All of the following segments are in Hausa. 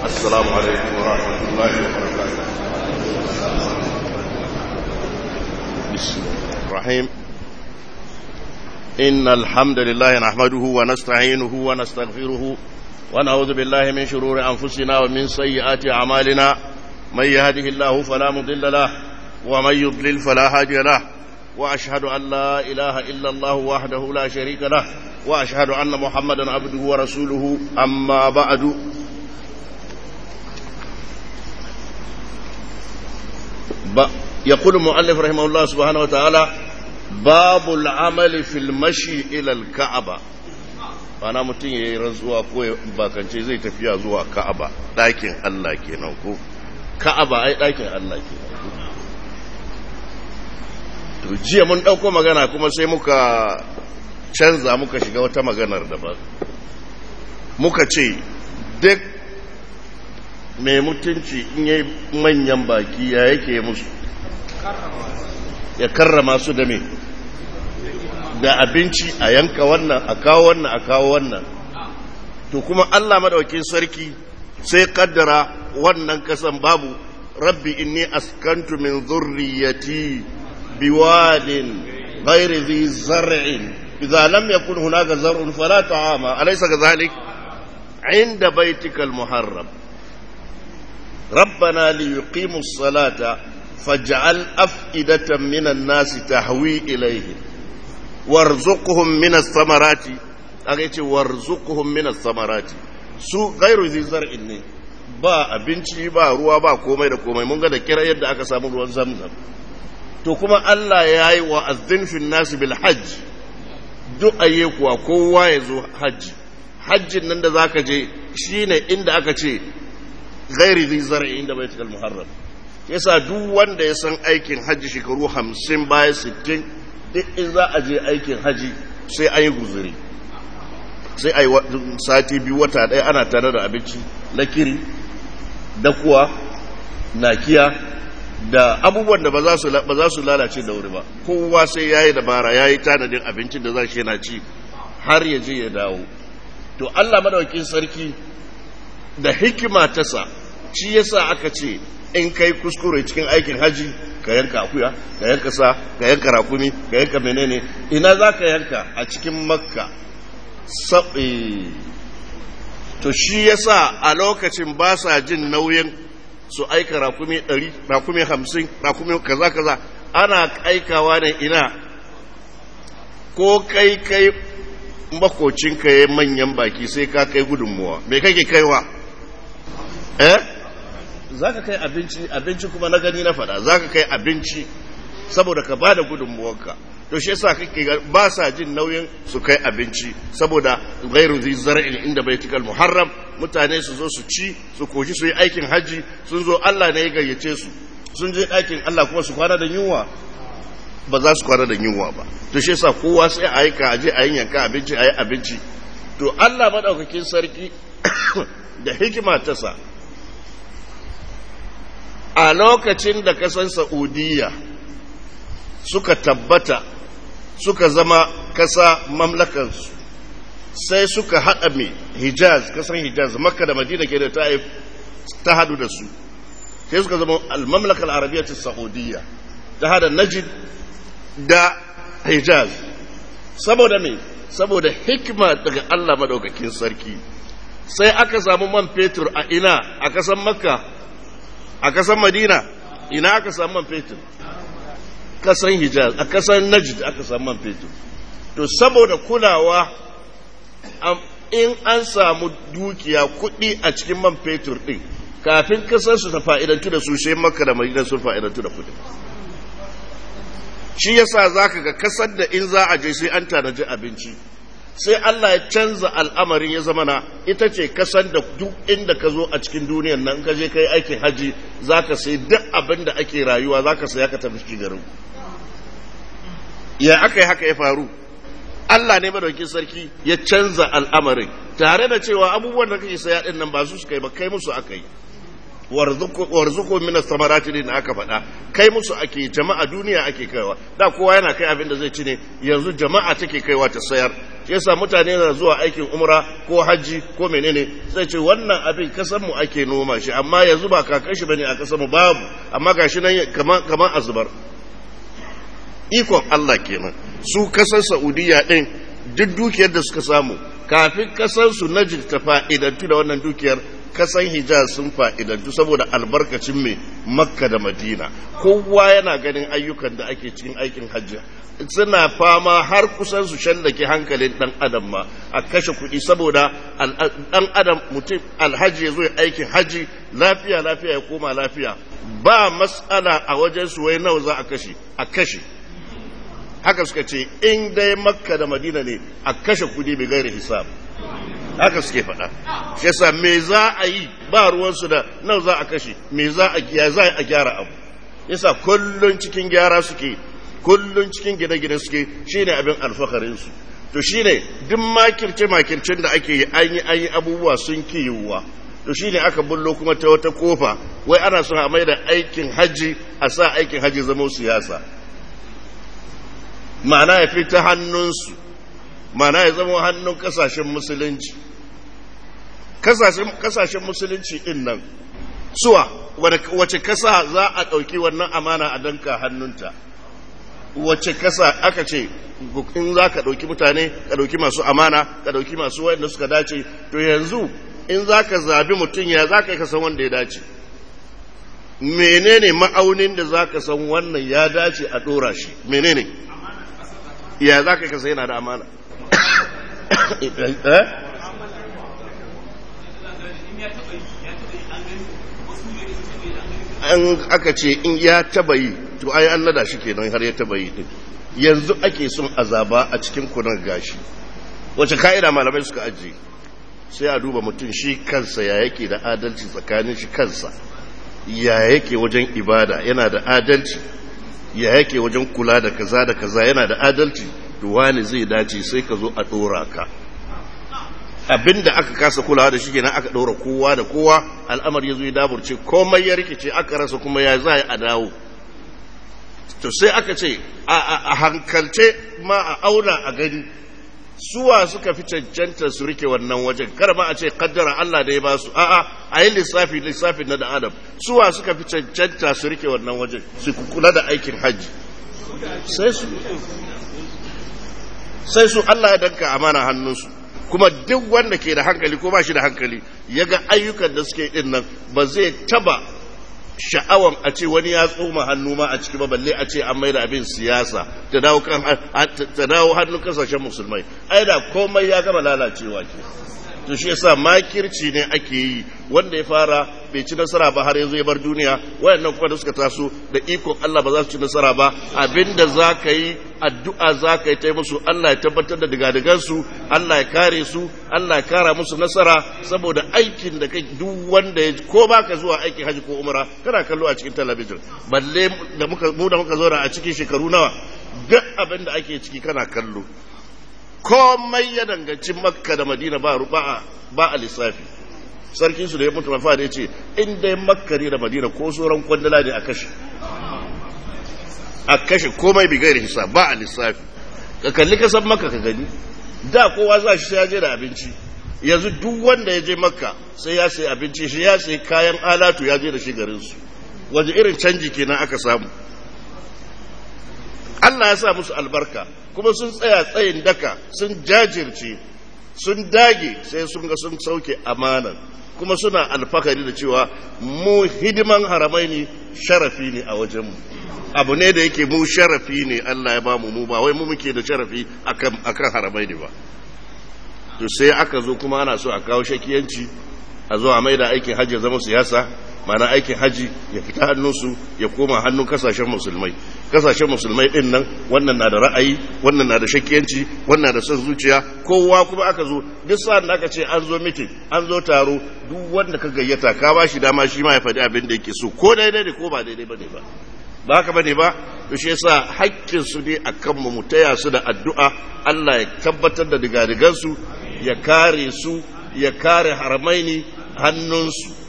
السلام عليكم ورحمة الله وبركاته بسم الله الرحيم إن الحمد لله نحمده ونستعينه ونستغفره ونعوذ بالله من شرور أنفسنا ومن سيئات أعمالنا من يهده الله فلا مضل له ومن يضلل فلا هادي له وأشهد أن لا إله إلا الله وحده لا شريك له وأشهد أن محمدا عبده ورسوله أما بعد يقول المؤلف رحمه الله سبحانه وتعالى باب العمل في المشي إلى الكعبة ana mutum ya yi rantsuwa ko bakance zai tafiya zuwa ka'aba ɗakin Allah kenan ko ka'aba ai ɗakin Allah kenan ko to jiya mun ɗauko magana kuma sai muka canza muka shiga wata maganar daban muka ce duk mai mutunci in yi manyan baki ya yake musu ya karrama su da me da abinci a yanka wannan a kawo wannan a kawo wannan to kuma Allah madaukin sarki sai kaddara wannan kasan babu rabbi inni askantu min zurriyati biwadin ghairi dhi zar'in idza lam yakun hunaka zar'un fala ta'ama alaysa kadhalik عند بيتك المحرم ربنا ليقيموا الصلاة فاجعل أفئدة من الناس تهوي إليهم وارزقهم من الثمرات أغيتي وارزقهم من الثمرات su gairu zai zar'in ne ba abinci ba ruwa ba komai da komai mun ga da kira yadda aka samu ruwan zamzam to kuma Allah ya yi wa azzin nasu bil hajj duk ayye kuwa kowa ya zo hajji hajjin nan da za ka je shi ne inda aka ce gairi zai zara'i inda bai cikal muharram yasa duk wanda ya san aikin hajji shekaru hamsin baya sittin duk in za a je aikin hajji sai an yi guzuri sai a yi sati biyu wata ɗaya ana tare da abinci na kiri da kuwa nakiya da abubuwan da ba za su lalace da wuri ba kowa sai ya yi dabara ya yi tanadin abincin da za shi yana ci har ya je ya dawo to Allah madaukin sarki da hikima ta sa shi yasa aka ce in kai kuskure cikin aikin haji ka yanka akuya ka yanka sa ka yanka rakumi ka yanka menene ina za ka yanka a cikin makka saɓe to shi yasa a lokacin ba sa jin nauyin su aika rakumi ɗari rakumi hamsin rakumi kaza kaza ana aikawa ne ina ko kai kai makocinka ya manyan baki sai ka kai gudunmuwa mai kake kaiwa eh za ka kai abinci abinci kuma na gani na fada za ka kai abinci saboda ka ba da gudunmuwarka to shi yasa kake ba sa jin nauyin su kai abinci saboda gairu zai zar'in inda bai tikal muharram mutane su zo su ci su koji su yi aikin hajji sun zo Allah ne ya gayyace su sun je ɗakin Allah kuma su kwana da yunwa ba za su kwana da yunwa ba to shi yasa kowa sai a aika aje a yanka abinci a yi abinci to Allah madaukakin sarki da hikima ta sa a lokacin da kasan Saudiya suka tabbata suka zama kasa mamlakansu sai suka haɗa mai Hijaz kasan Hijaz Makka da Madina ke da ta hadu da su sai suka zama al-mamlakal arabiyyah Saudiya ta hada Najd da hijaz saboda me saboda hikima daga Allah madaukakin sarki sai aka samu man fetur a ina a kasan makka a kasan madina ina aka samu man fetur kasan hijaz a kasan najd aka samu man fetur to saboda kulawa in an samu dukiya kuɗi a cikin man fetur ɗin kafin kasar su ta fa'idantu da su sai makka da madina sun fa'idantu da kuɗi shi yasa zaka ga kasar da in za a je sai an tanaji abinci sai Allah ya canza al'amarin ya zama na ita ce kasar da duk inda ka zo a cikin duniyan nan ka je kai aikin haji zaka sai duk abin da ake rayuwa zaka saya ka tafi cikin garin ya aka yi haka ya faru Allah ne madaukin sarki ya canza al'amarin tare da cewa abubuwan da kake saya din nan ba su suka yi ba kai musu aka yi warzuku min samarati din aka faɗa kai musu ake jama'a duniya ake kaiwa da kowa yana kai abin da zai ci ne yanzu jama'a take kaiwa ta sayar shi yasa mutane na zuwa aikin umra ko hajji ko menene sai ce wannan abin kasan mu ake noma shi amma yanzu ba kakan shi bane a kasan mu babu amma gashi nan kaman kaman azubar ikon Allah kenan su kasar Saudiya din duk dukiyar da suka samu kafin kasar su Najd ta fa'idantu da wannan dukiyar kasan hijaz sun fa'idantu saboda albarkacin mai makka da madina kowa yana ganin ayyukan da ake cikin aikin hajji suna fama har kusan su shallake hankalin dan adam ma a kashe kuɗi saboda dan adam mutum alhaji ya zo aikin haji lafiya lafiya ya koma lafiya ba matsala a wajen su wai nawa za a kashe a kashe haka suka ce in dai makka da madina ne a kashe kuɗi bai gaira hisab haka suke faɗa shi yasa me za a yi ba ruwansu da nan za a kashe me za a ya za a gyara abu yasa kullun cikin gyara suke kullun cikin gine-gine suke shine abin alfakarin su to shine duk makirce makircen da ake yi an yi an yi abubuwa sun ki yiwuwa to shine aka bullo kuma ta wata kofa wai ana son a mai da aikin haji a sa aikin haji zama siyasa ma'ana ya fi ta hannunsu mana ya zama hannun kasashen musulunci kasashen musulunci din nan suwa wace kasa za a ɗauki wannan amana a danka hannunta wace kasa aka ce in za ka ɗauki mutane ka ɗauki masu amana ka ɗauki masu wanda suka dace to yanzu in za ka zabi mutum ya za ka yi kasan wanda ya dace menene ma'aunin da za ka san wannan ya dace a ɗora shi menene ya za ka yi kasa yana da amana an aka ce in ya taba yi to ai an nada shi kenan har ya taba yi din yanzu ake son azaba a cikin kunan gashi wace ka'ida malamai suka ajiye sai a duba mutum shi kansa ya yake da adalci tsakanin shi kansa ya yake wajen ibada yana da adalci ya yake wajen kula da kaza da kaza yana da adalci wani zai dace sai ka zo a ɗora ka abinda aka kasa kulawa da shi kenan aka ɗora kowa da kowa al'amar ya zo ya daburce komai ya rikice aka rasa kuma ya za a dawo to sai aka ce a hankalce ma a auna a gani suwa suka fi cancanta su rike wannan wajen kar ma a ce kaddara Allah da ya ba su a'a a yi lissafi lissafin na da adam suwa suka fi cancanta su rike wannan wajen su kula da aikin hajji sai su sai su Allah ya danka amana hannunsu kuma duk wanda ke da hankali ko ba shi da hankali ya ga ayyukan da suke din nan ba zai taba sha'awan a ce wani ya tsoma hannu ma a ciki ba balle a ce an maida abin siyasa ta dawo kan ta dawo hannun kasashen musulmai ai da komai ya gama lalacewa ke to shi yasa makirci ne ake yi wanda ya fara bai ci nasara ba har yanzu ya bar duniya wayannan kuma da suka taso da ikon Allah ba za su ci nasara ba abinda za ka yi addu'a za ka yi ta musu Allah ya tabbatar da digadigan su Allah ya kare su Allah ya kara musu nasara saboda aikin da kai duk wanda ya ko ba ka zuwa aikin haji ko umra kana kallo a cikin talabijin balle da muka mu da muka zauna a cikin shekaru nawa duk abin da ake ciki kana kallo komai ya danganci makka da madina ba ba a lissafi sarkin su da ya mutu mafa da ya ce inda ya makka ne da madina ko sauran kwandala ne a kashe a kashe komai bi gairi hisab ba a lissafi ka kalli kasan makka ka gani da kowa za shi sai ya je da abinci yanzu duk wanda ya je makka sai ya sai abinci shi ya sai kayan alatu ya je da shi garinsu waje irin canji kenan aka samu Allah ya sa musu albarka kuma sun tsaya tsayin daka sun jajirce sun dage sai sun ga sun sauke amanan kuma suna alfakari da cewa mu hidiman haramai ne sharafi ne a wajenmu abu ne da yake mu sharafi ne Allah ya ba mu mu ba wai mu muke da sharafi akan haramai ne ba to sai aka zo kuma ana so a kawo shakiyanci a zo a mai da aikin hajji zama siyasa mana aikin haji ya fita hannunsu ya koma hannun kasashen musulmai kasashen musulmai din nan wannan na da ra'ayi wannan na da shakkiyanci wannan na da son zuciya kowa kuma aka zo duk sa'an da aka ce an zo mitin an zo taro duk wanda ka gayyata ka ba shi dama shi ma ya faɗi abin da yake so ko daidai ne ko ba daidai bane ba ba haka bane ba to shi yasa hakkin su ne akan mu mu taya su da addu'a Allah ya tabbatar da digadigan su ya kare su ya kare haramaini hannunsu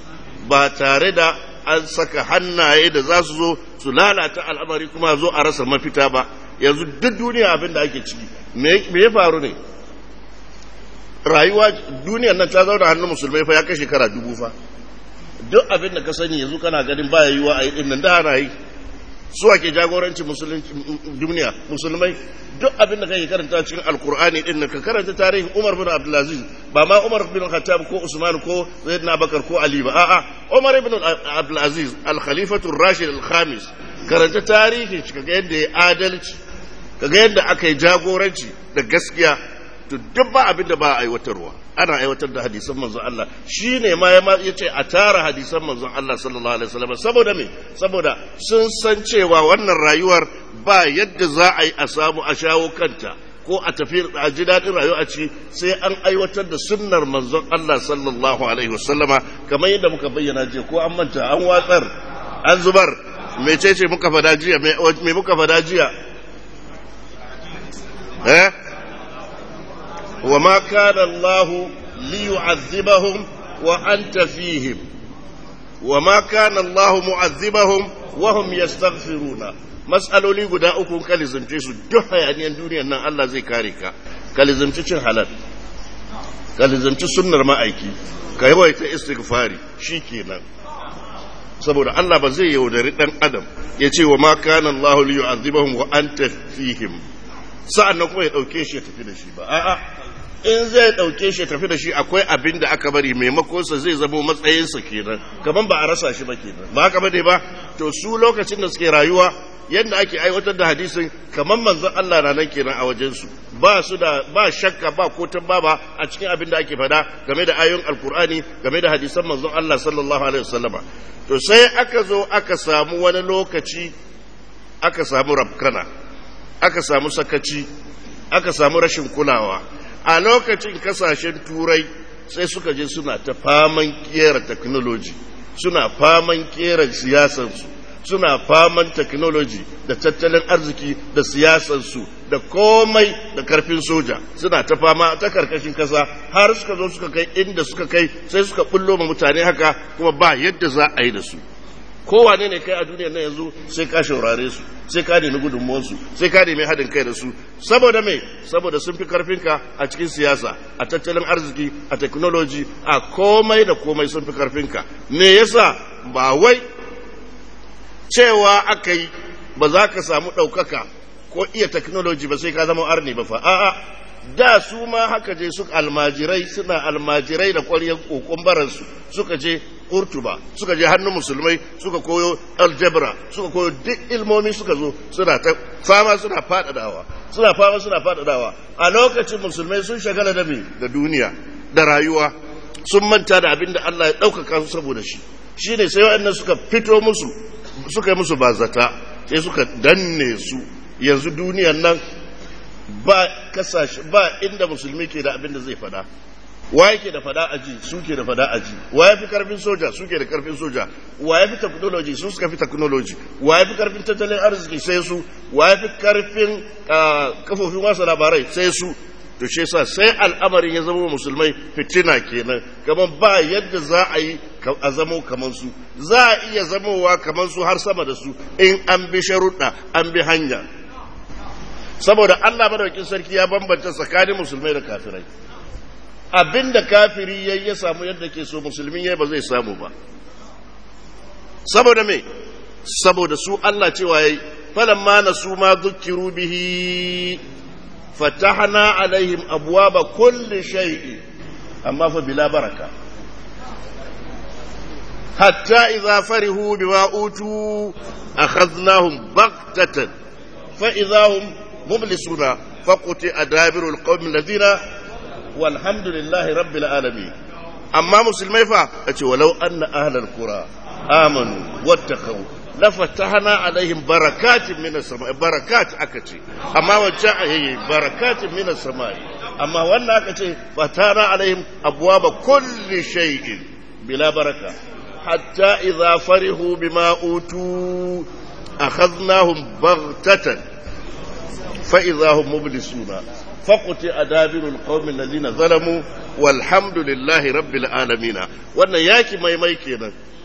ba tare da an saka hannaye da za su zo su lalata al'amari kuma zo a rasa mafita ba yanzu duk duniya abin da ake ciki me ya faru ne rayuwa duniyar nan ta zauna hannun musulmai fa ya kai shekara dubu fa duk abin da ka sani yanzu kana ganin baya yiwa a yi din nan da ana yi su ake jagoranci duniya musulmai duk abin da kake karanta cikin alkur'ani din nan ka karanta tarihin Umar bin Abdulaziz ba ma Umar bin Khattab ko Usman ko Zaid Bakar ko Ali ba a'a Umar bin Abdulaziz al-Khalifatu ar-Rashid al-Khamis karanta tarihin shi kaga yadda ya adalci kaga yadda aka yi jagoranci da gaskiya to duk ba abin da ba a aiwatarwa ana aiwatar da hadisan manzon Allah shi ne ma ya ce a tara hadisan manzon Allah sallallahu alaihi wasallam saboda me saboda sun san cewa wannan rayuwar ba yadda za a yi a samu a shawo kanta ko a tafi a ji daɗin rayuwa a ci sai an aiwatar da sunnar manzon Allah sallallahu alaihi wasallama kamar yadda muka bayyana jiya ko an manta an watsar an zubar mecece muka fada jiya me muka fada jiya eh وما كان الله ليعذبهم وأنت فيهم وما كان الله معذبهم وهم يستغفرون مسألة guda uku ka lizimce su duk hayaniyan duniyar nan Allah zai kare ka ka lizimci cin halal ka lizimci sunnar ma'aiki ka yi waita istighfari shikenan saboda Allah ba zai yaudari dan adam ya ce wa ma kana Allah li yu'adhibahum wa anta fihim sa'an nan kuma ya dauke shi ya tafi da shi ba a'a in zai ɗauke shi tafi da shi akwai abin da aka bari maimakonsa zai zamo matsayinsa kenan kaman ba a rasa shi ba kenan ba haka bane ba to su lokacin da suke rayuwa yadda ake aiwatar da hadisin kaman manzon Allah na nan kenan a wajensu ba su da ba shakka ba ko baba a cikin abin da ake fada game da ayoyin alkur'ani game da hadisan manzon Allah sallallahu alaihi wasallama to sai aka zo aka samu wani lokaci aka samu rabkana aka samu sakaci aka samu rashin kulawa a lokacin kasashen turai sai suka je suna ta faman kera technology suna faman kera siyasansu suna faman technology da tattalin arziki da siyasansu da komai da karfin soja suna ta fama ta karkashin kasa har suka zo suka kai inda suka kai sai suka bullo ma mutane haka kuma ba yadda za a yi da su kowane ne kai a duniya na yanzu sai ka shaurare su sai ka nemi gudunmuwansu sai ka nemi haɗin kai da su saboda mai saboda sun fi karfinka a cikin siyasa a tattalin arziki a technology a komai da komai sun fi karfinka me yasa ba wai cewa aka yi ba za ka samu ɗaukaka ko iya technology ba sai ka zama arni ba fa a'a da su ma haka je su almajirai suna almajirai da ƙwaryen kokon baransu suka je kurtuba suka je hannun musulmai suka koyo aljabra suka koyo duk ilmomi suka zo suna ta fama suna faɗaɗawa suna fama suna faɗaɗawa a lokacin musulmai sun shagala da me da duniya da rayuwa sun manta da abin da Allah ya ɗaukaka su saboda shi shine sai waɗannan suka fito musu suka yi musu bazata sai suka danne su yanzu duniyan nan ba kasashe ba inda musulmi ke da abin da zai fada wa yake da fada aji su ke da fada aji wa ya fi karfin soja su ke da karfin soja wa ya fi technology su suka fi technology wa ya fi karfin tattalin arziki sai su wa ya fi karfin kafofin wasa labarai sai su to shi yasa sai al'amarin ya zama musulmai fitina kenan kamar ba yadda za a yi a zamo kamar su za a iya zamowa kamar su har sama da su in an bi sharuɗa an bi hanya saboda Allah madaukin sarki ya bambanta tsakanin musulmai da kafirai abinda kafiri yayi ya samu yadda ke so musulmi yayi ba zai samu ba saboda me saboda su Allah cewa yayi falamma nasu ma dhukiru bihi fatahna alaihim abwaba kulli shay'in amma fa bila baraka hatta idza farihu bima utu akhadnahum baghtatan fa idza hum مبلسون فقطع دابر القوم الذين والحمد لله رب العالمين أما مسلمي فا ولو أن أهل القرى آمنوا واتقوا لفتحنا عليهم بركات من السماء بركات أكتي أما وجاء هي بركات من السماء أما وانا أكتي فتحنا عليهم أبواب كل شيء بلا بركة حتى إذا فرحوا بما أوتوا أخذناهم بغتة فإذا هم مبلسون فقطع دابر القوم الذين ظلموا والحمد لله رب العالمين wannan yaki mai mai kenan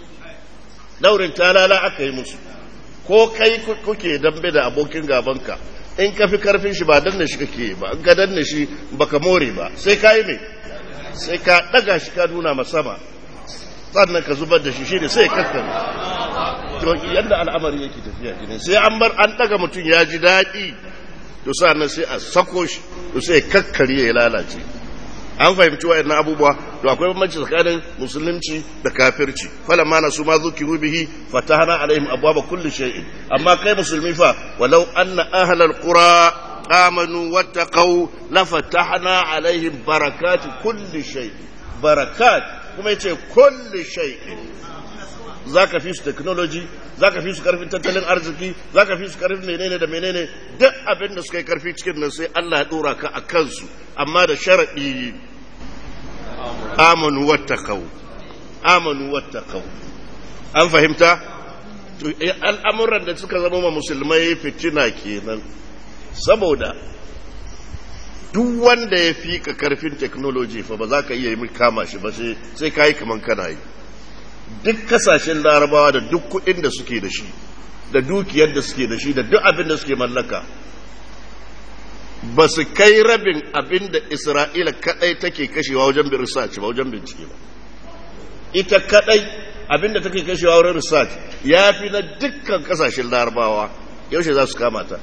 daurin talala aka yi musu ko kai kuke dambe da abokin gabanka in ka fi karfin shi ba danne shi kake ba in ka danne shi baka more ba sai ka yi mai sai ka daga shi ka nuna masama sannan ka zubar da shi shi ne sai kakkare to yadda al'amari yake tafiya gine sai an bar an daga mutum ya ji daɗi to sannan sai a sako shi to sai kakkare ya lalace an fahimci wayannan abubuwa to akwai bambanci tsakanin musulunci da kafirci falamma na su ma zukiru bihi fatahna alaihim abwaba kulli shay'in amma kai musulmi fa walau anna ahlal qura amanu wattaqau la fatahna alaihim barakati kulli shay barakat kuma yace kulli shay'in zaka fi su technology zaka fi su karfin tattalin arziki zaka fi su karfin menene da menene duk abin da suka yi karfi cikin nan sai Allah ya dora ka a kansu amma da sharadi amanu wattaqau amanu wattaqau an fahimta to al'amuran da suka zama ma musulmai fitina kenan saboda duk wanda ya fi ka karfin technology fa ba za ka iya yi kama shi ba sai ka yi kaman kana yi duk kasashen larabawa da duk kuɗin da suke da shi da dukiyar da suke da shi da duk abin da suke mallaka ba su kai rabin abin da isra'ila kadai take kashewa wajen research ba wajen bincike ba ita kadai abin da take kashewa wajen research ya fi na dukkan kasashen larabawa yaushe za su kama ta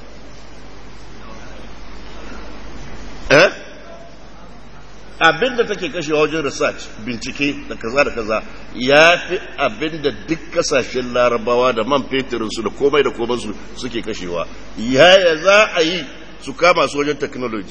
eh abin da take kashewa wajen research bincike da kaza da kaza ya fi abin da duk kasashen larabawa da man fetirinsu da komai da komansu suke kashewa yaya za a yi su kama su wajen technology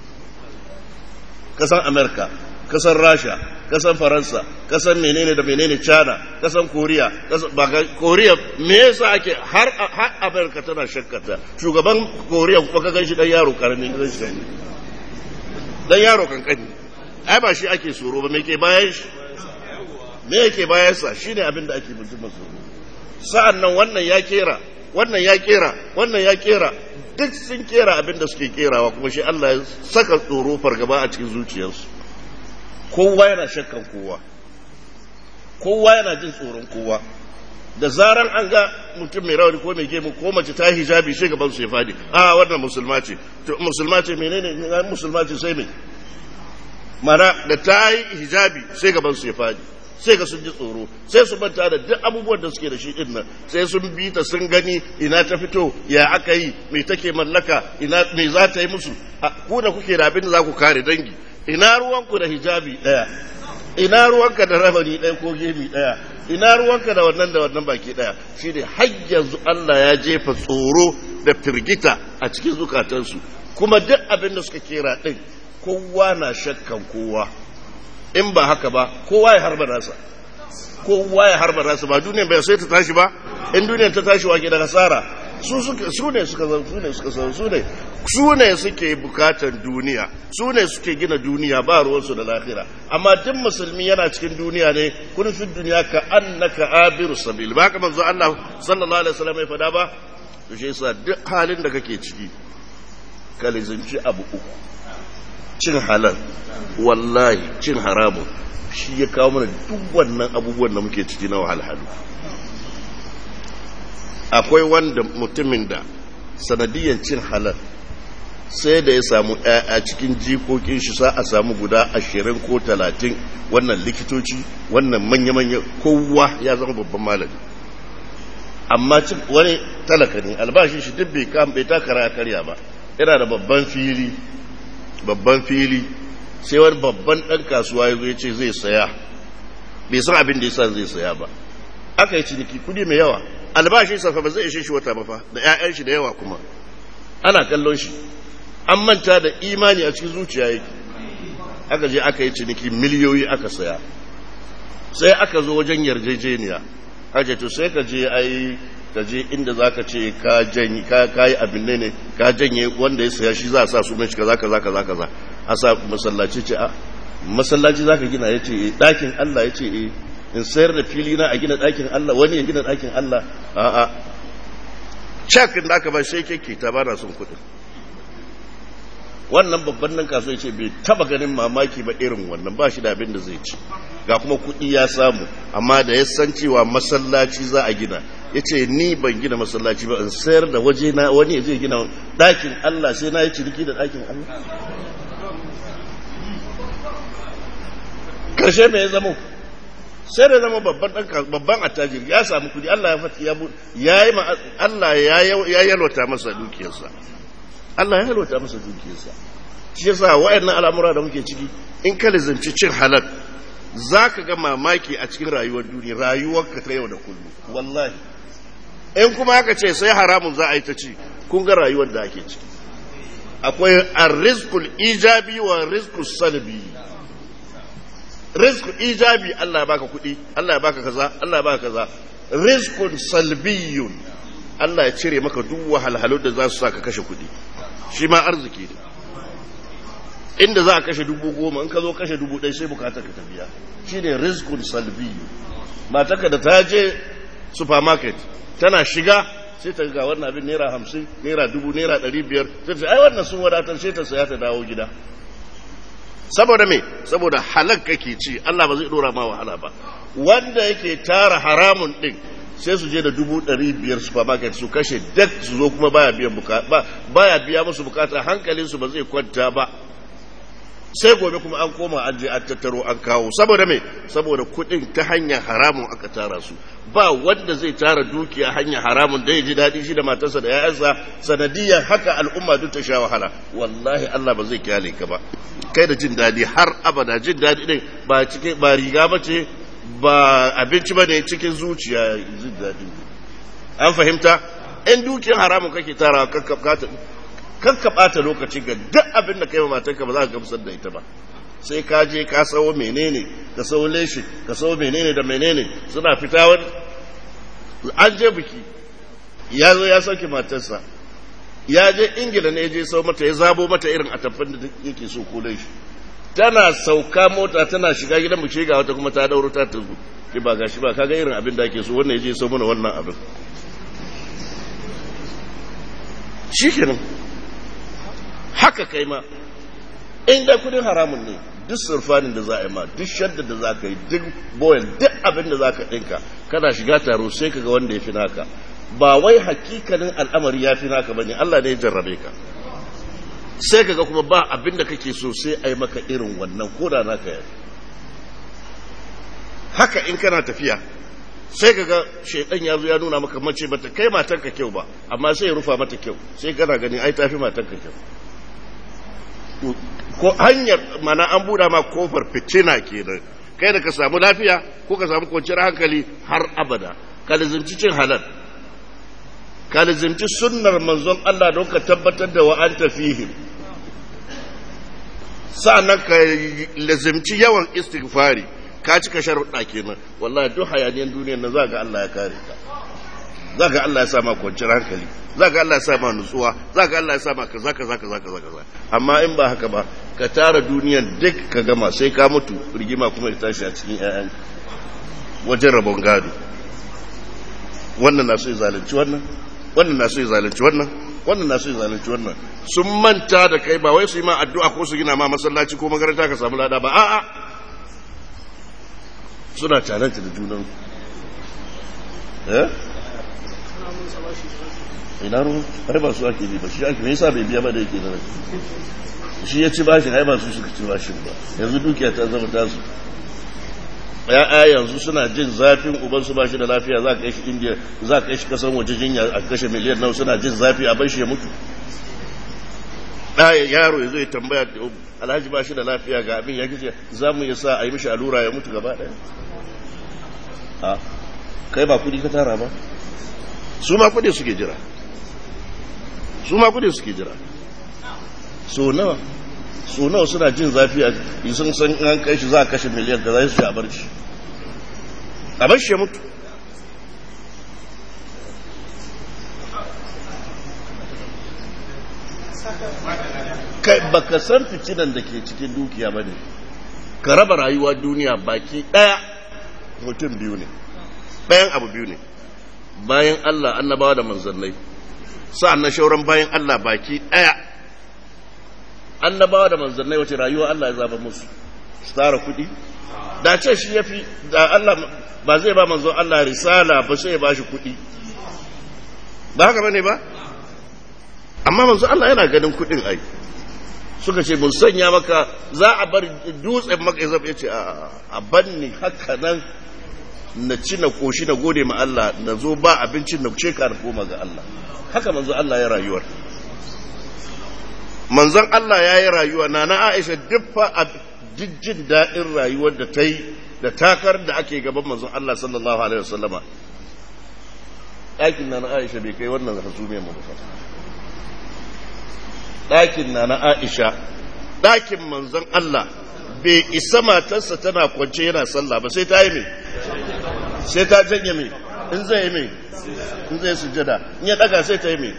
kasan amerika kasan rasha kasan faransa kasan menene da menene china kasan koriya koriya me yasa ake har har amerika tana shakkata shugaban koriya kuma ka ganshi dan yaro karami ka ganshi dan yaro kankani ai ba shi ake tsoro ba me ke bayan shi me yake bayan sa shine abin da ake mutum tsoro sa'an nan wannan ya kera wannan ya kera wannan ya kera duk sun kera abin da suke kerawa kuma shi Allah ya saka tsoro fargaba a cikin zuciyarsu kowa yana shakkan kowa kowa yana jin tsoron kowa da zaran an ga mutum mai rawani ko mai gemu ko mace ta hijabi sai gaban su ya fadi a wannan musulma ce to musulma ce menene musulma ce sai me mana da ta yi hijabi sai gaban su ya fadi sai ga sun ji tsoro sai su manta da duk abubuwan da suke da shi din nan sai sun bi ta sun gani ina ta fito ya aka yi me take mallaka ina me za ta yi musu ku da kuke da abin da za ku kare dangi ina ruwanku da hijabi daya ina ruwanka da rabani daya ko gemi daya ina ruwanka da wannan da wannan baki daya shine har yanzu Allah ya jefa tsoro da firgita a cikin zukatansu kuma duk abin da suka kera din kowa na shakkan kowa in ba haka ba kowa ya harba nasa kowa ya harba nasa ba duniya bai sai ta tashi ba in duniya ta tashi wake da nasara su su ne suka zan su ne suka san su ne su ne suke bukatan duniya su ne suke gina duniya ba ruwansu da lahira amma duk musulmi yana cikin duniya ne kun fi duniya ka annaka abiru sabil ba ka manzo Allah sallallahu alaihi wasallam ya fada ba to shi yasa duk halin da kake ciki ka lizinci abu uku cin halal wallahi cin haramun shi ya kawo mana duk wannan abubuwan da muke ciki na wahalhalu akwai wanda mutumin da sanadiyyar cin halal sai da ya samu a cikin jikokin shi sa a samu guda ashirin ko talatin wannan likitoci wannan manya-manya kowa ya zama babban malami amma wani talaka ne albashin shi duk bai takara ya karya ba yana da babban fili babban fili sai wani babban ɗan kasuwa ya zo ya ce zai saya bai san abin da ya sa zai saya ba aka yi ciniki kudi mai yawa albashin safa ba zai ishe shi wata ba fa da 'ya'yan shi da yawa kuma ana kallon shi an manta da imani a cikin zuciya yake aka je aka yi ciniki miliyoyi aka saya sai aka zo wajen yarjejeniya aka to sai ka je ai ka je inda za ka ce ka janye ka yi abin ne ka janye wanda ya saya shi za a sa sunan shi kaza kaza kaza kaza a sa masallaci ce a masallaci za ka gina ya ce ɗakin Allah ya ce eh in sayar da fili na a gina ɗakin Allah wani ya gina ɗakin Allah a'a cak da aka ba shi yake ta ba na son kuɗin wannan babban nan kasuwa ce bai taba ganin mamaki ba irin wannan ba shi da abin da zai ci ga kuma kuɗi ya samu amma da ya san cewa masallaci za a gina ya ce ni ban gina masallaci ba in sayar da waje na wani zai gina ɗakin Allah sai na yi ciniki da ɗakin Allah ƙarshe mai zama sai da zama babban attajiri ya samu kudi Allah ya fata ya yi Allah ya yalwata masa dukiyarsa Allah ya yalwata masa dukiyarsa shi yasa wayannan al'amura da muke ciki in ka lizanci cin halal za ka ga mamaki a cikin rayuwar duniya rayuwarka ta yau da kullum wallahi in kuma aka ce sai haramun za a yi ta ci kun ga rayuwar da ake ciki akwai arrizqul ijabi wa rizqus salbi rizq ijabi Allah ya baka kuɗi Allah ya baka kaza Allah ya baka kaza rizqun salbiyun Allah ya cire maka duk wahalhalu da za su saka kashe kuɗi shi ma arziki ne inda za a kashe dubu goma in ka zo kashe dubu ɗaya sai bukatar ka tafiya shi ne rizqun salbiyun matarka da ta je supermarket tana shiga sai ta ga wannan abin naira hamsin naira dubu naira ɗari biyar sai ta ai wannan sun wadatar sai ta saya ta dawo gida saboda me saboda halak kake ci Allah ba zai dora ma wahala ba wanda yake tara haramun din sai su je da dubu ɗari biyar supermarket su kashe duk su zo kuma baya biyan bukata baya biya musu bukata hankalin su ba zai kwanta ba sai gobe kuma an koma an je an tattaro an kawo saboda me saboda kuɗin ta hanyar haramun aka tara su ba wanda zai tara dukiya hanyar haramun da ya ji daɗi shi da matarsa da ya'yansa sanadiyar haka al'umma duk ta sha wahala wallahi Allah ba zai kyale ka ba kai da jin daɗi har abada jin daɗi ɗin ba cikin ba riga ba ce ba abinci ba ne cikin zuciya jin daɗi an fahimta in dukiyar haramun kake tara kakka ɓata lokaci ga duk abin da kai wa matarka ba za ka gamsar da ita ba sai ka je ka sawo menene ka sawo leshi ka sawo menene da menene suna fita wani an je biki ya zo ya sauke matarsa ya je ingila ne ya je sau mata ya zabo mata irin atafin da yake so ko leshi tana sauka mota tana shiga gidan mu ga wata kuma ta dauro ta tuzu ki ba gashi ba kaga irin abin da ake so wannan ya je sau mana wannan abin shikenan haka kai ma in da kudin haramun ne duk surfanin da za a yi ma duk shadda da za ka yi duk boyan duk abin da za ka ɗinka kana shiga taro sai ka ga wanda ya fi naka ba wai hakikanin al'amari ya fi naka bane Allah ne ya jarrabe ka sai ka ga kuma ba abin da kake so sai a yi maka irin wannan ko da naka ya haka in kana tafiya sai ka ga shaidan ya zo ya nuna maka mace bata kai matanka kyau ba amma sai ya rufa mata kyau sai kana gani ai tafi matanka kyau ko hanyar mana an buɗa ma kofar fitina kenan kai da ka samu lafiya ko ka samu kwanciyar hankali har abada ka lizinci cin halal ka lizinci sunnar manzon Allah don ka tabbatar da wa anta fihim sa'annan ka lazimci yawan istighfari ka cika sharuɗa kenan wallahi duk hayaniyan duniyar nan za ga Allah ya kare ka za ga Allah ya sa ma kwanciyar hankali za ga Allah ya sa ma nutsuwa za ga Allah ya sa ma kaza kaza kaza kaza kaza amma in ba haka ba ka tara duniyar duk ka gama sai ka mutu rigima kuma ya tashi a cikin ƴaƴan wajen rabon gado wannan na so ya zalunci wannan wannan na so ya zalunci wannan wannan na so ya zalunci wannan sun manta da kai ba wai su yi ma addu'a ko su gina ma masallaci ko makaranta ka samu lada ba a'a suna cananta da junan eh ina ruwa har ba su ake bi ba shi ake me yasa bai biya ba da yake da shi ya ci bashin ai ba su suka ci bashin ba yanzu dukiya ta zama tasu ya'ya yanzu suna jin zafin uban su bashi da lafiya za ka shi indiya za ka shi kasan waje jinya a kashe miliyan nawa suna jin zafi a bashi ya mutu ɗaya yaro ya zo ya tambaya alhaji ba shi da lafiya ga abin ya kice za mu yi sa a yi mishi allura ya mutu gaba ɗaya a kai ba kudi ka tara ba su ma kudi suke jira su ma kudi suke jira so nawa so nawa suna jin zafi a sun san an kai shi za a kashe miliyan da za su a bar shi a bar shi ya mutu kai baka san fitinan da ke cikin dukiya ba ne ka raba rayuwa duniya baki ɗaya mutum biyu ne ɗayan abu biyu ne bayan Allah annabawa da manzannai sa'an na shauran bayan Allah baki ɗaya annabawa da manzannai wace rayuwa Allah ya zaba musu su tara kuɗi da ce shi ya fi da Allah ba zai ba manzo Allah risala ba sai ya ba shi kuɗi ba haka bane ba amma manzo Allah yana ganin kuɗin ai suka ce mun sanya maka za a bar dutsen maka ya ce a banni haka nan na ci na koshi na gode ma Allah na zo ba abincin na ce ka koma ga Allah haka manzo Allah ya rayuwar manzon Allah ya yi rayuwa na na Aisha duk fa a jin daɗin rayuwar da ta yi da takar da ake gaban manzon Allah sallallahu alaihi wasallama ɗakin na na Aisha bai kai wannan hasumiyar mu ba ɗakin na na Aisha ɗakin manzon Allah bai isa matarsa tana kwance yana sallah ba sai ta yi mai sai ta janye mai in zai yi mai in zai sujada in ya daga sai ta yi mai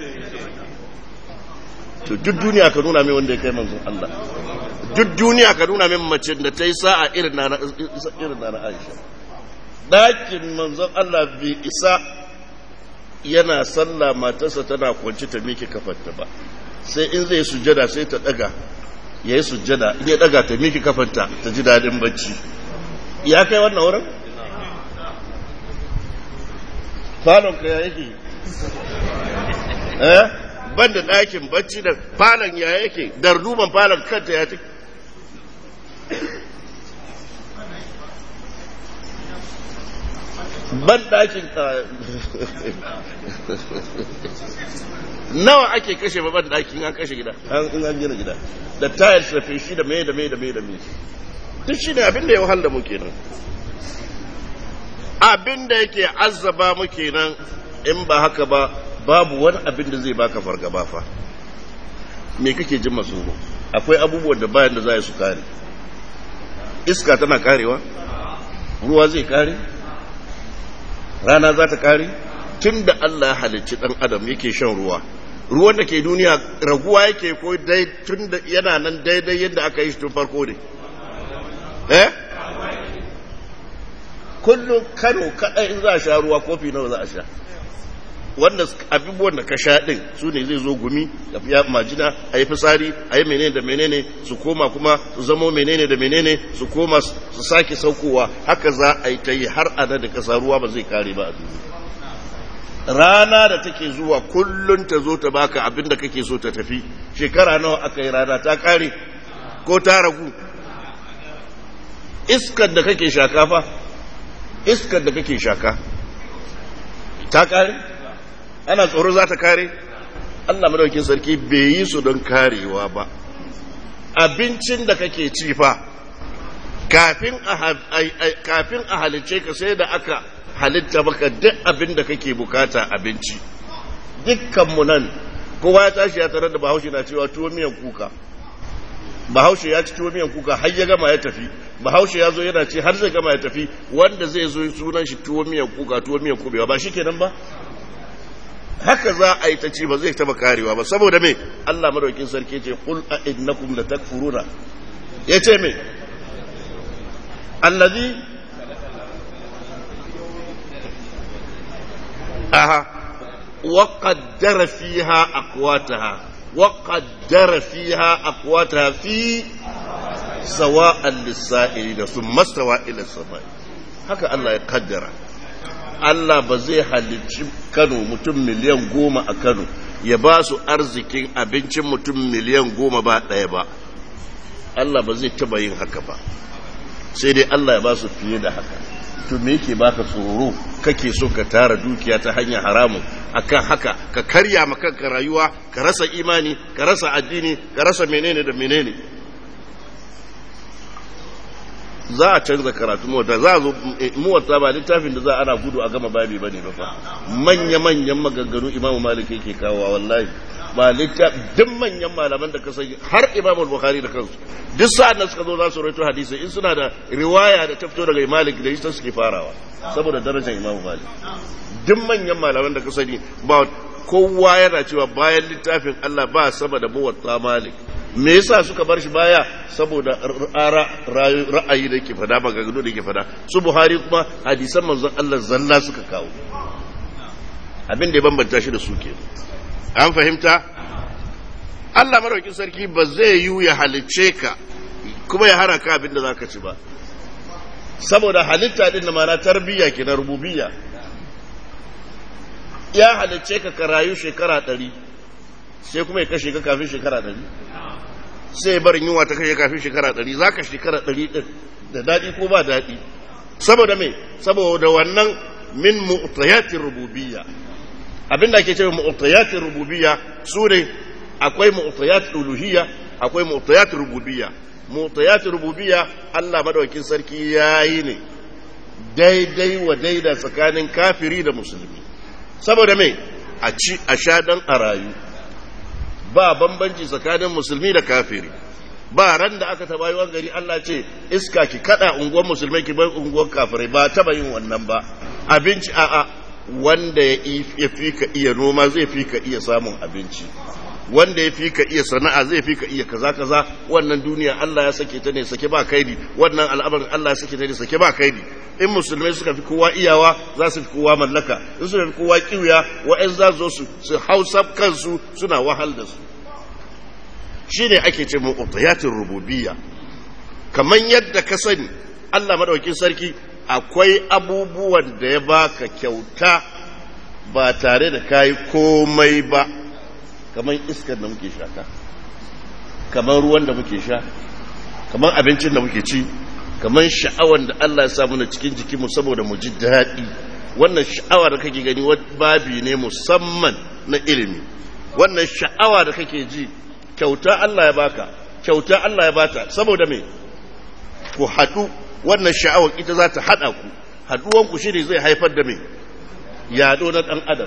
to duk duniya ka nuna mai wanda ya kai manzon Allah duk duniya ka nuna mai mace da ta yi sa'a irin na na Aisha ɗakin manzon Allah bai isa yana sallah matarsa tana kwance ta miki kafarta ba sai in zai sujada sai ta daga ya yi sujjada in ya daga ta miki kafanta ta ji daɗin bacci ya kai wannan wurin? falon ka ya yake eh ban da ɗakin bacci da falon ya yake darduman falon kanta ya ta ban ɗakin nawa ake kashe babban ɗakin an kashe gida an an gina gida da tayar shafe shi da mai da mai da mai da mai duk shi ne abin da ya wahal da mu kenan abin da yake azzaba mu kenan in ba haka ba babu wani abin da zai baka fargaba fa me kake jin masu akwai abubuwan da bayan da za su kare iska tana karewa ruwa zai kare rana za ta kare tun da Allah ya halicci ɗan adam yake shan ruwa ruwan da ke duniya raguwa yake ko dai tun da yana nan daidai yadda aka yi shi tun farko ne eh kullum kano kaɗai in za a sha ruwa kofi nawa za a sha wanda abubuwan da ka sha ɗin su ne zai zo gumi ya majina a yi fitsari a yi menene da menene su koma kuma su zamo menene da menene su koma su sake saukowa haka za a yi ta yi har ana da kasa ruwa ba zai kare ba a duniya rana da take zuwa kullun ta zo ta baka abin da kake so ta tafi shekara nawa aka yi rana ta kare ko ta ragu iskar da kake shaka fa iskar da kake shaka ta kare ana tsoro za ta kare Allah madaukin sarki bai yi su don karewa ba abincin da kake ci fa kafin a halice ka sai da aka halitta maka duk abin da kake bukata abinci dukkanmu nan kowa ya tashi ya tarar da bahaushe na cewa tuwo miyan kuka bahaushe ya ci tuwo miyan kuka har ya gama ya tafi bahaushe ya zo yana ce har zai gama ya tafi wanda zai zo sunan shi tuwo miyan kuka tuwo miyan kubewa ba shi kenan ba haka za a yi ta ci ba zai taba karewa ba saboda me Allah madaukin sarki ce qul a innakum latakfuruna yace me allazi aha وقدر فيها أقواتها وقدر فيها أقواتها في سواء للسائلين ثم استوى إلى السماء هكا الله يقدر Allah ba zai halicci Kano mutum miliyan goma a Kano ya ba su arzikin abincin mutum miliyan goma ba ɗaya ba. Allah ba zai taba yin haka ba, sai dai Allah ya ba su fiye da haka. to me yake baka tsoro kake so ka tara dukiya ta hanyar haramun akan haka ka karya ma kanka rayuwa ka rasa imani ka rasa addini ka rasa menene da menene za a canza karatu mota za a zo muwatta ba littafin da za ana gudu a gama babi bane ba fa manya manyan maganganu imamu malik yake kawowa wallahi ba littafi duk manyan malaman da ka sani har imamu bukhari da kansu duk sa'an da suka zo za su rawaito hadisi in suna da riwaya da ta fito daga malik da ita suke farawa saboda darajar imamu malik duk manyan malaman da ka sani ba kowa yana cewa bayan littafin Allah ba sama da muwatta malik me yasa suka bar shi baya saboda ra'ayi da ke fada maganganu da ke fada su buhari kuma hadisan manzon Allah zalla suka kawo abin da ya bambanta shi da su ke an fahimta Allah maraukin sarki ba zai yi ya halicce ka kuma ya hana ka abin da za ka ci ba saboda halitta din da mana tarbiyya ke na rububiyya ya halicce ka ka rayu shekara ɗari sai kuma ya kashe ka kafin shekara ɗari sai barin yunwa ta kashe kafin shekara ɗari za ka shekara ɗari ɗin da daɗi ko ba daɗi saboda me saboda wannan min mu'tayatir rububiyya abinda ake cewa mu'tayatir rububiyya su ne akwai mu'tayat uluhiyya akwai mu'tayat rububiyya mu'tayat rububiyya Allah madaukakin sarki yayi ne daidai wa daida tsakanin kafiri da musulmi saboda me a ci a sha dan a rayu ba bambanci tsakanin musulmi da kafiri ba ran da aka taba yi gari Allah ce iska ki kada unguwar musulmai ki bar unguwar kafirai ba taba yin wannan ba abinci a'a wanda ya fi ka iya noma zai fi ka iya samun abinci wanda ya fi ka iya sana'a zai fi ka iya kaza kaza wannan duniya Allah ya sake ta ne sake ba kaidi wannan al'amarin Allah ya sake ta ne sake ba kaidi in musulmai suka fi kowa iyawa za su fi kowa mallaka in suka fi kowa kiwiya wa'in za su su su hausa kansu suna wahal da su shine ake ce mu utayatin rububiyya kamar yadda ka sani Allah madaukakin sarki akwai abubuwan da ya baka kyauta ba tare da kayi komai ba kamar iskar da muke shaka kamar ruwan da muke sha kamar abincin da muke ci kamar sha'awar da Allah ya sa mana cikin jikinmu saboda mu ji daɗi wannan sha'awa da kake gani babi ne musamman na ilimi wannan sha'awa da kake ji kyauta Allah ya baka kyauta Allah ya bata saboda me ku haɗu wannan sha'awar ita za ta haɗa ku haɗuwanku shi ne zai haifar da me yaɗo na ɗan adam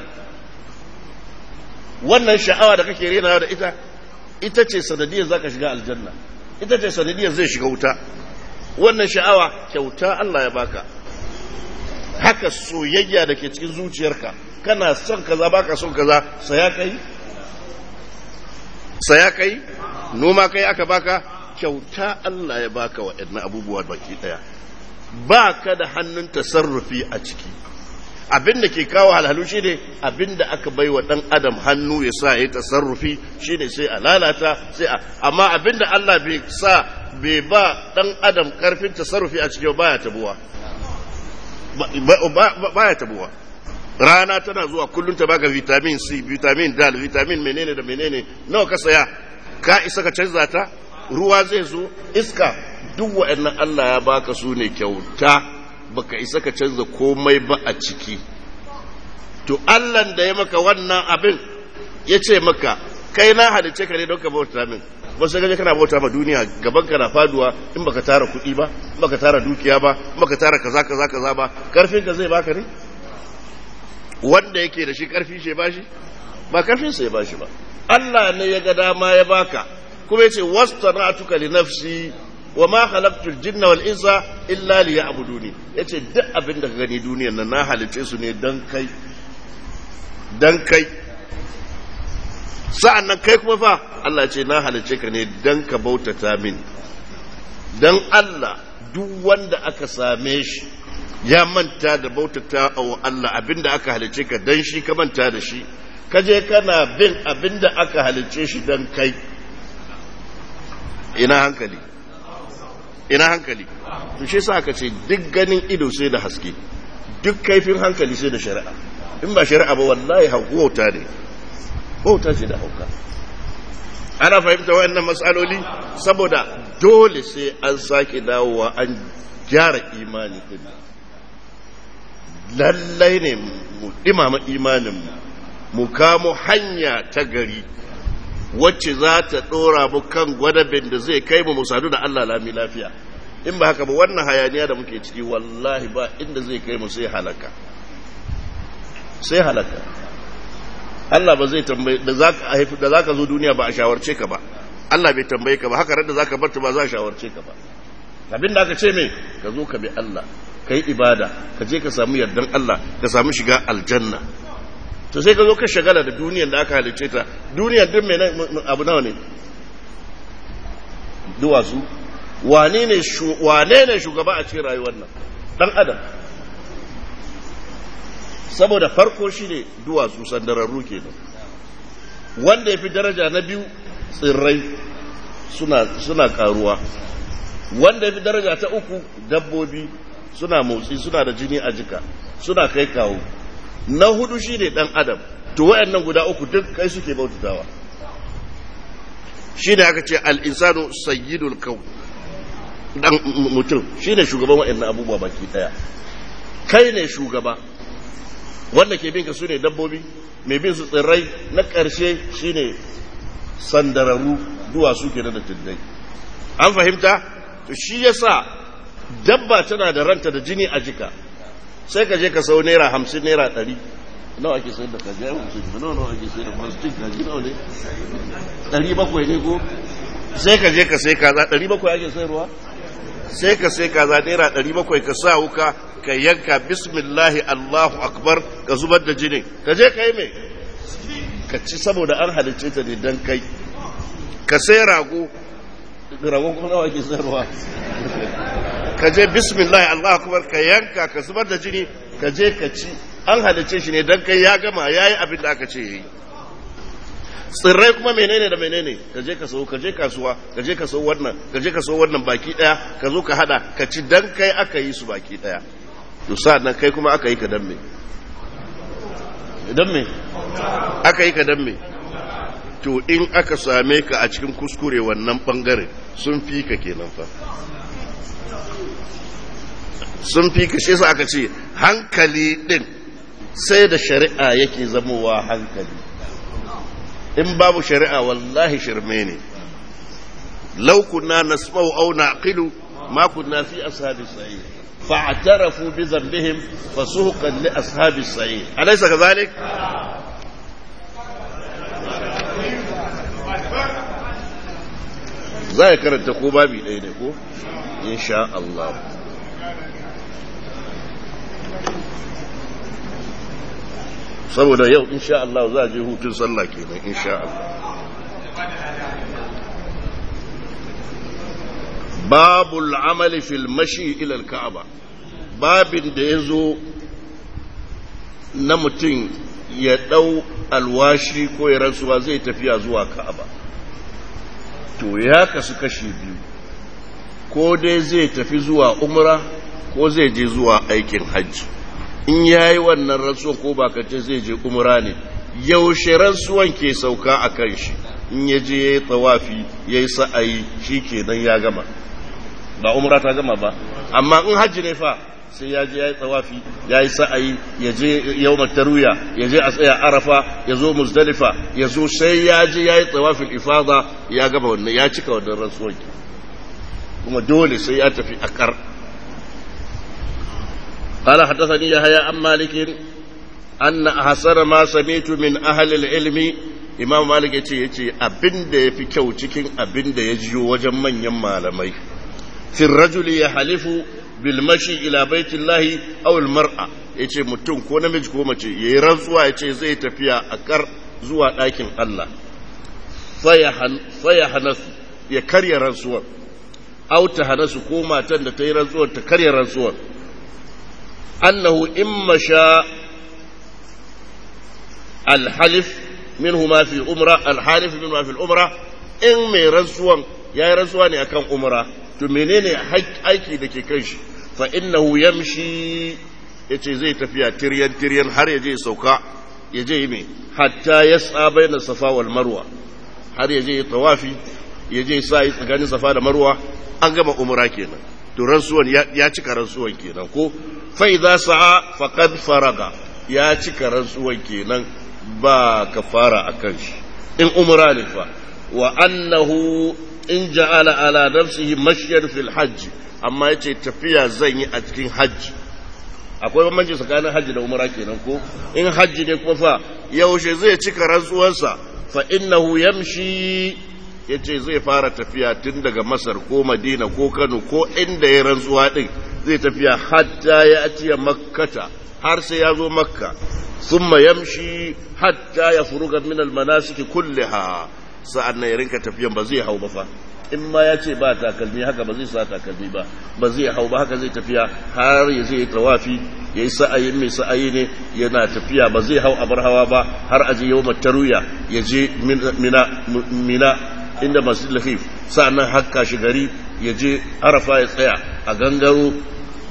wannan sha'awa da kake rena da ita ita ce sanadiyar za ka shiga aljanna ita ce sanadiyar zai shiga wuta wannan sha'awa kyauta Allah ya baka haka soyayya da ke cikin zuciyarka kana son kaza baka son kaza saya kai saya kai noma kai aka baka kyauta Allah ya baka waɗannan abubuwa baki ɗaya ba ka da hannun tasarrufi a ciki abin da ke kawo halhalu shi ne abin da aka bai wa ɗan adam hannu ya sa ya yi tasarrufi shi ne sai a lalata sai a amma abin da Allah bai sa bai ba ɗan adam ƙarfin tasarrufi a cikin baya tabuwa baya tabuwa rana tana zuwa kullum ta baka vitamin C vitamin D vitamin menene da menene nawa ka saya ka isa ka canza ta ruwa zai zo iska duk wa'annan Allah ya baka su ne kyauta baka isa ka canza komai ba a ciki to Allah da ya maka wannan abin ya ce maka kai na halice ka ne don ka bauta min ba sai gaje kana bauta ma duniya gaban ka na faduwa in baka tara kuɗi ba in baka tara dukiya ba in baka tara kaza kaza kaza ba karfin ka zai baka ne wanda yake da shi karfi shi ba shi ba karfin sa ya ba shi ba Allah ne ya ga dama ya baka kuma yace wastana'tuka li nafsi wa ma khalaqtul jinna wal insa illa liya'buduni yace duk abin da ka gani duniyar nan na halice su ne dan kai dan kai sa'annan kai kuma fa Allah ce na halice ka ne dan ka bautata min dan Allah duk wanda aka same shi ya manta da bautata wa Allah abinda aka halice ka dan shi ka manta da shi kaje kana bin abinda aka halice shi dan kai ina hankali ina hankali to shi sa aka ce duk ganin ido sai da haske duk kaifin hankali sai da shari'a in ba shari'a ba wallahi wauta ne wauta ce da hauka ana fahimta wayannan matsaloli saboda dole sai an sake dawowa an gyara imani din lallai ne mu dimama imaninmu mu kamo hanya ta gari wacce za ta ɗora mu kan gwadabin da zai kai mu musadu da Allah lami lafiya in ba haka ba wannan hayaniya da muke ciki wallahi ba inda zai kai mu sai halaka sai halaka Allah ba zai tambaye da zaka haifi da zaka zo duniya ba a shawarce ka ba Allah bai tambaye ka ba haka da zaka bar ta ba za a shawarce ka ba abin da aka ce me ka zo ka bi Allah ka yi ibada ka je ka samu yardan Allah ka samu shiga aljanna to sai ka zo ka shagala da duniyar da aka halice ta duniyar duk mai abu nawa ne duwatsu wane ne wane ne shugaba a cikin rayuwar nan dan adam saboda farko shi ne duwatsu sandararru kenan wanda ya fi daraja na biyu tsirrai suna, suna karuwa wanda ya fi daraja ta uku dabbobi suna motsi suna da jini a jika suna kai kawo na hudu shi ne ɗan adam to wayannan guda uku duk kai suke bautatawa shi ne aka ce al'insanu sayyidul kau ɗan mutum shi ne shugaban wayannan abubuwa baki ɗaya kai ne shugaba wanda ke bin ka su ne dabbobi mai bin su tsirrai na ƙarshe shi ne sandararru duwatsu ke da tuddai an fahimta to shi yasa dabba tana da ranta da jini a jika sai ka je ka sau naira hamsin naira ɗari nawa ake sayar da kaji ya wuce shi nawa nawa ake sayar da plastic kaji nawa ne ɗari bakwai ne ko sai ka je ka sai kaza ɗari bakwai ake sayarwa sai ka sai kaza naira ɗari bakwai ka sa wuka ka yanka bismillahi allahu akbar ka zubar da jini ka je ka yi mai ka ci saboda an halicce ta ne don kai ka sai rago ragon kuma nawa ake sayarwa ka je bismillah Allah akbar ka yanka ka zubar da jini ka je ka ci an halice shi ne dan kai ya gama yayi abin da aka ce yayi tsirrai kuma menene da menene ka je ka sau ka je kasuwa ka je ka sau wannan ka je ka sau wannan baki daya ka zo ka hada ka ci dan kai aka yi su baki daya to nan kai kuma aka yi ka dan me dan me aka yi ka dan me to in aka same ka a cikin kuskure wannan bangare sun fi ka kenan fa sun fi ka shi aka ce hankali din sai da shari'a yake zamowa hankali in babu shari'a wallahi shirme ne law kunna nasma'u aw naqilu ma kunna fi ashabi sa'id fa'tarafu bi dhanbihim fasuhqan li ashabi sa'id alaysa kadhalik za ya karanta ko babi ɗaya ne ko insha Allah saboda yau insha Allah za a je hutun sallah kenan insha Allah babul amali fil mashi ila al-ka'aba babin da yazo na mutum ya dau alwashi ko ya rantsuwa zai tafiya zuwa ka'aba to ya kasu kashi biyu ko dai zai tafi zuwa umra ko zai je zuwa aikin hajji in ya yi wannan rantsuwan ko bakance zai je umra ne yaushe rantsuwan ke sauka a kan shi in ya je ya yi tsawafi ya yi sa'ayi shi kenan ya gama ba umra ta gama ba amma in hajji ne fa sai ya je ya yi tsawafi ya yi sa'ayi ya je yau taruya ya je a tsaya arafa ya zo muzdalifa ya zo sai ya je ya yi tsawafin ifada ya gama wannan ya cika wannan rantsuwan kuma dole sai ya tafi akar قال حدثني يحيى عن مالك أن أحسن ما سمعت من أهل العلم إمام مالك يتي يتي أبن ده في كو تكين أبن ده يجيو وجمن يما لمي في الرجل يحلف بالمشي إلى بيت الله أو المرأة yace mutum ko namiji ko mace ya yi rantsuwa ya ce zai tafiya a kar zuwa ɗakin Allah faya hanasu ya karya rantsuwar auta hanasu ko matan da ta yi rantsuwar ta karya rantsuwar أنه إن مشى الحلف منهما في الأمرة الحالف منهما في الأمرة إن مي رسوا يا رسوا أكان أمرة تمنين حج أيكي دكي كنش فإنه يمشي yace zai tafiya tiryan tiryan har ya je sauka ya je mai hatta ya sa bayan safa wal marwa har ya je tawafi ya je sa yi tsakanin safa da marwa an gama umra kenan to rantsuwan ya cika rantsuwan kenan ko fai za sa'a faƙad faraga ya cika rantsuwan kenan ba ka fara a kan shi in umra ne fa wa annahu in ja'ala ala nafsihi mashyar fil hajj amma yace tafiya zan yi a cikin hajji akwai bambanci tsakanin hajji da umra kenan ko in hajji ne kuma fa yaushe zai cika rantsuwansa fa innahu yamshi ya ce zai fara tafiya tun daga masar ko madina ko kano ko inda ya rantsuwa ɗin zai tafiya hatta ya atiya makkata har sai ya zo makka summa yamshi hatta ya furuga min almanasiki kulliha sa'an nan ya rinka tafiyan ba zai hau ba fa in ma ya ce ba takalmi haka ba zai sa takalmi ba ba zai hau ba haka zai tafiya har ya zai tawafi ya yi sa'ayin mai sa'ayi ne yana tafiya ba zai hau abar hawa ba har aje yau taruya ya je mina inda masu lafif sa'annan hakka shi gari ya je arafa ya tsaya a gangaro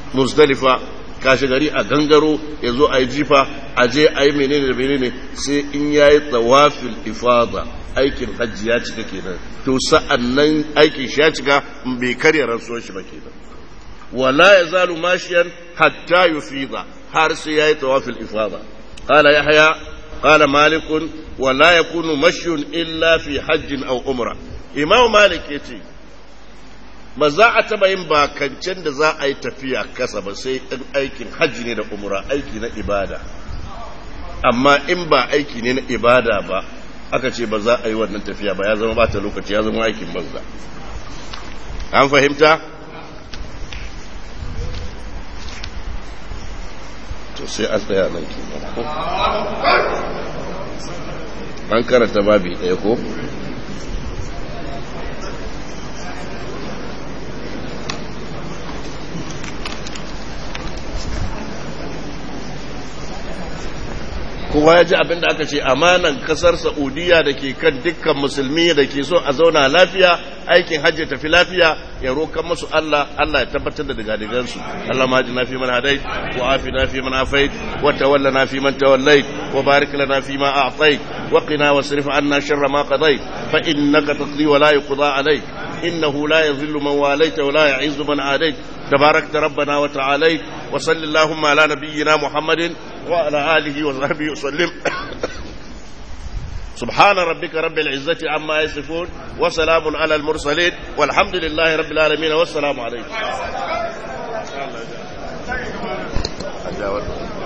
muzdalifa kashi gari a gangaro ya zo a yi jifa a je a yi menene da menene sai in ya yi tsawafil ifada aikin hajji ya cika kenan to sa'an nan aikin shi ya cika bai karya rantsuwar shi ba kenan wala ya zalu mashiyan hatta yufida har sai ya yi tsawafil ifada qala yahya qala malikun wala yakunu mashyun illa fi hajjin aw umra imam malik yace ba za a taba yin bakancen da za a yi tafiya kasa ba sai in aikin hajji ne da umra aiki na ibada amma in ba aiki ne na ibada ba aka ce ba za a yi wannan tafiya ba ya zama bata lokaci ya zama aikin banza an fahimta to sai an tsaya nan ke an karanta babi ɗaya ko kowa ya ji abin da aka ce amanan kasar saudiya da ke kan dukkan musulmi da ke so a zauna lafiya aikin hajji tafi lafiya ya rokan musu Allah Allah ya tabbatar da digadigansu Allah ma na fi man hadait wa afi na fi man afait wa tawalla na fi man tawallait wa barik lana fi ma a'tait wa qina wasrif anna sharra ma qadait fa innaka taqdi wa la yuqda alayk innahu la yadhillu man walayta wa la yu'izzu man adait تباركت ربنا وتعاليت وصل اللهم على نبينا محمد وعلى آله وصحبه وسلم سبحان ربك رب العزة عما يصفون وسلام على المرسلين والحمد لله رب العالمين والسلام عليكم